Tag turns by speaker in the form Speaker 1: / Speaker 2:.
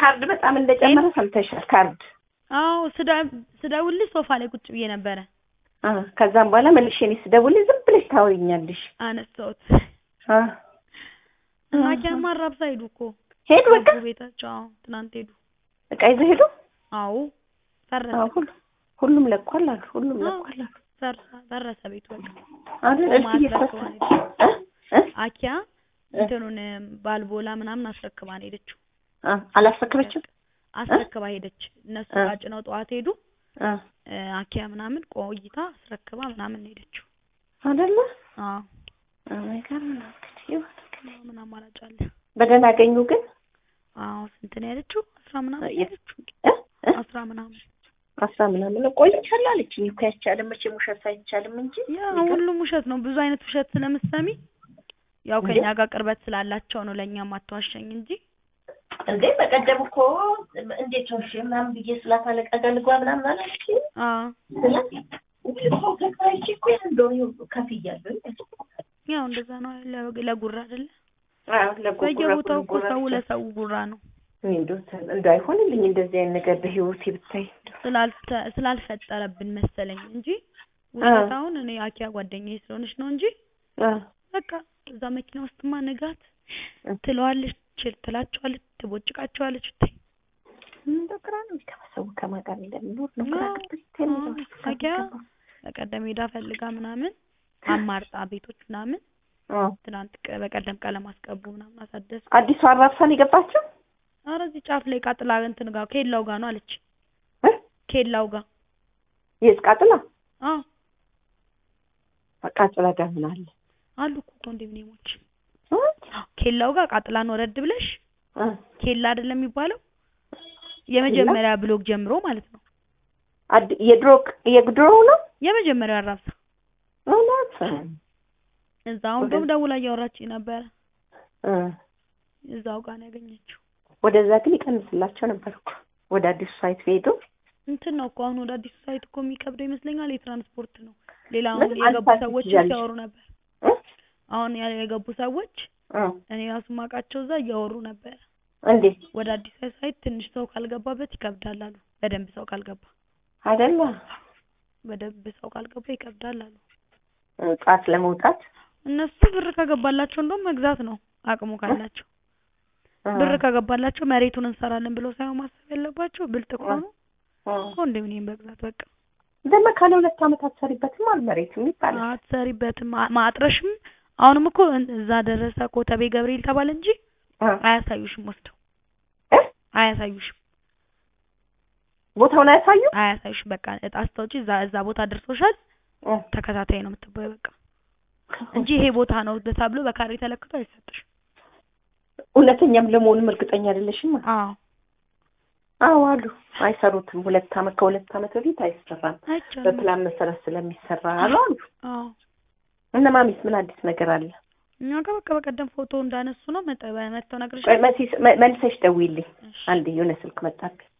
Speaker 1: ካርድ በጣም እንደጨመረ ሰምተሻል? ካርድ
Speaker 2: አዎ ስዳ- ስደውልልሽ ሶፋ ላይ ቁጭ ብዬ ነበረ
Speaker 1: አ ከዛም በኋላ መልሼ እኔ ስደውልልሽ ዝም ብለሽ ታወሪኛለሽ።
Speaker 2: አነሳሁት።
Speaker 1: አ
Speaker 2: ማኪያማ አራብሳ ሄዱ እኮ
Speaker 1: ሄዱ በቃ
Speaker 2: ገቡ ቤታቸው። አዎ ትናንት ሄዱ።
Speaker 1: እቃ ይዘው ሄዱ።
Speaker 2: አዎ ፈረሰ
Speaker 1: አዎ ሁሉ ሁሉም ለቋል አሉ። ሁሉም
Speaker 2: አዎ።
Speaker 1: ለቋል አሉ።
Speaker 2: ፈርሰ- ፈረሰ ቤቱ በቃ።
Speaker 1: አይደል? እስኪ
Speaker 2: ማስረክባ
Speaker 1: እየተወሰነ
Speaker 2: ሄደች።
Speaker 1: እ እ
Speaker 2: አኪያ እንትኑን ባልቦላ ምናምን አስረክባ ነው ሄደችው።
Speaker 1: አ አላስረከበችም?
Speaker 2: አስረክባ ሄደች። እነሱ
Speaker 1: እ
Speaker 2: ዕቃ ጭነው ጠዋት ሄዱ።
Speaker 1: አ
Speaker 2: እ አኪያ ምናምን ቆይታ አስረክባ ምናምን ነው ሄደችው።
Speaker 1: አይደለ?
Speaker 2: አዎ
Speaker 1: አይገርም ነው እንግዲህ ይሁን እንግዲህ።
Speaker 2: ምን አማራጭ አለ?
Speaker 1: በደህና አገኙ ግን
Speaker 2: አዎ ስንት ነው ያለችው? አስራ ምናምን
Speaker 1: የ-
Speaker 2: ያለችው
Speaker 1: እ እ
Speaker 2: አስራ ምናምን
Speaker 1: አስራ ምናምን ነው ቆይቻለሁ አለችኝ እኮ አይቻልም መቼም ውሸት አይቻልም እንጂ
Speaker 2: ያ ሁሉም ውሸት ነው። ብዙ አይነት ውሸት ስለምትሰሚ ያው
Speaker 1: እንዴ?
Speaker 2: ከኛ ጋር ቅርበት ስላላቸው ነው ለእኛም አትዋሸኝ እንጂ
Speaker 1: እንዴ በቀደም እኮ እንዴት ሆንሽ ምናምን ብዬ ስላት አለቃ ጋር ልግባ ምናምን አለች
Speaker 2: አዎ
Speaker 1: ስላት ሰው ተከራይቼ እኮ ያን እንደው ከፍያለሁ
Speaker 2: ያው እንደዛ ነው ለ- ለጉራ አይደለ?
Speaker 1: አዎ ለጎጉራ
Speaker 2: በየቦታው እኮ ሰው ለሰው ጉራ ነው።
Speaker 1: እንደው እንደው አይሆንልኝ እንደዚህ አይነት ነገር በህይወቴ ብታይ
Speaker 2: ስላልተ- ስላልፈጠረብን መሰለኝ እንጂ
Speaker 1: አ
Speaker 2: ውሸት አሁን እኔ አኪያ ጓደኛዬ ስለሆነች ነው እንጂ
Speaker 1: አ
Speaker 2: በቃ እዛ መኪና ውስጥማ ንጋት
Speaker 1: እ
Speaker 2: ትለዋለች፣ ችል ትላቸዋለች፣ ትቦጭቃቸዋለች። ብታይ
Speaker 1: እንደው ግራ ነው የሚገባ ሰው ከማን ጋር እንደሚኖር ነው ግራ
Speaker 2: አዎ፣
Speaker 1: ገብቶኝ
Speaker 2: አዎ።
Speaker 1: የሚለው
Speaker 2: አኪያ በቀደም ሄዳ ፈልጋ ምናምን አማርጣ ቤቶች ምናምን
Speaker 1: አ
Speaker 2: ትናንት ቀ- በቀደም ቀለም አስቀቡ ምናምን አሳደሱ።
Speaker 1: አዲሷ አራብሳን የገባችው
Speaker 2: ኧረ እዚህ ጫፍ ላይ ቃጥላ እንትን ጋር ኬላው ጋር ነው አለች።
Speaker 1: እ
Speaker 2: ኬላው ጋር
Speaker 1: የስቃጥላ
Speaker 2: አዎ
Speaker 1: ቃጥላ ጋር ምን አለ
Speaker 2: አሉ እኮ ኮንዶሚኒየሞች
Speaker 1: እ
Speaker 2: ኬላው ጋር ቃጥላን ወረድ ብለሽ
Speaker 1: እ
Speaker 2: ኬላ አይደለም የሚባለው የመጀመሪያ ብሎክ ጀምሮ ማለት ነው።
Speaker 1: አድ- የድሮ የድሮ ነው
Speaker 2: የመጀመሪያው አራብሳ
Speaker 1: እውነት
Speaker 2: እዛው
Speaker 1: ወደ-
Speaker 2: እንደውም ደውላ እያወራችኝ ነበረ።
Speaker 1: እ
Speaker 2: እዛው ጋር ነው ያገኘችው።
Speaker 1: ወደዛ ግን ይቀንስላቸው ነበር እኮ ወደ አዲሱ ሳይት ቢሄዱ
Speaker 2: እንትን ነው እኮ አሁን ወደ አዲሱ ሳይት እኮ የሚከብደው ይመስለኛል የትራንስፖርት ነው። ሌላ
Speaker 1: ምን
Speaker 2: አሁን የገቡ
Speaker 1: አንሳት
Speaker 2: ሰዎች
Speaker 1: ትችያለሽ?
Speaker 2: ሲያወሩ ነበር።
Speaker 1: እ
Speaker 2: አሁን ያ- የገቡ ሰዎች
Speaker 1: እ
Speaker 2: እኔ ራሱ ማውቃቸው እዛ እያወሩ ነበር።
Speaker 1: እንዴት
Speaker 2: ወደ አዲስ ሳይት ትንሽ ሰው ካልገባበት ይከብዳል አሉ። በደንብ ሰው ካልገባ
Speaker 1: አይደለ
Speaker 2: በደንብ ሰው ካልገባ ይከብዳል አሉ።
Speaker 1: ጠዋት ለመውጣት
Speaker 2: እነሱ ብር ከገባላቸው እንደውም መግዛት ነው አቅሙ ካላቸው።
Speaker 1: እ
Speaker 2: ብር ከገባላቸው መሬቱን እንሰራለን ብለው ሳይሆን ማሰብ ያለባቸው ብልጥ ከሆኑ
Speaker 1: እ
Speaker 2: ኮንዶሚኒየም መግዛት በቃ።
Speaker 1: ደግሞ ካለ ሁለት ዓመት አትሰሪበትም አልመሬትም ይባላል
Speaker 2: አትሰሪበትም ማ- ማጥረሽም አሁንም እኮ እን- እዛ ደረሰ ኮተቤ ገብርኤል ተባለ እንጂ
Speaker 1: እ
Speaker 2: አያሳዩሽም ወስደው
Speaker 1: እ
Speaker 2: አያሳዩሽም
Speaker 1: ቦታውን አያሳዩ
Speaker 2: አያሳዩሽም በቃ እጣ አስታውጪ እዛ እዛ ቦታ ደርሶሻል
Speaker 1: እ
Speaker 2: ተከታታይ ነው የምትባዩ በቃ እንጂ ይሄ ቦታ ነው ተብሎ በካሬ ተለክቶ አይሰጥሽም
Speaker 1: እውነተኛም ለመሆኑም እርግጠኛ አይደለሽም
Speaker 2: አዎ
Speaker 1: አዎ አሉ አይሰሩትም ሁለት ዓመት ከሁለት ዓመት በፊት አይሰራም
Speaker 2: አይቻልም
Speaker 1: በፕላን መሰረት ስለሚሰራ አሉ አሉ
Speaker 2: አዎ
Speaker 1: እነ ማሚስ ምን አዲስ ነገር አለ
Speaker 2: እኛ ጋር በቃ በቀደም ፎቶ እንዳነሱ ነው መጠ- መጥተው ነግረሽ
Speaker 1: ቆይ መሲስ መ- መልሰሽ ደውይልኝ አንድ የሆነ ስልክ መጣብኝ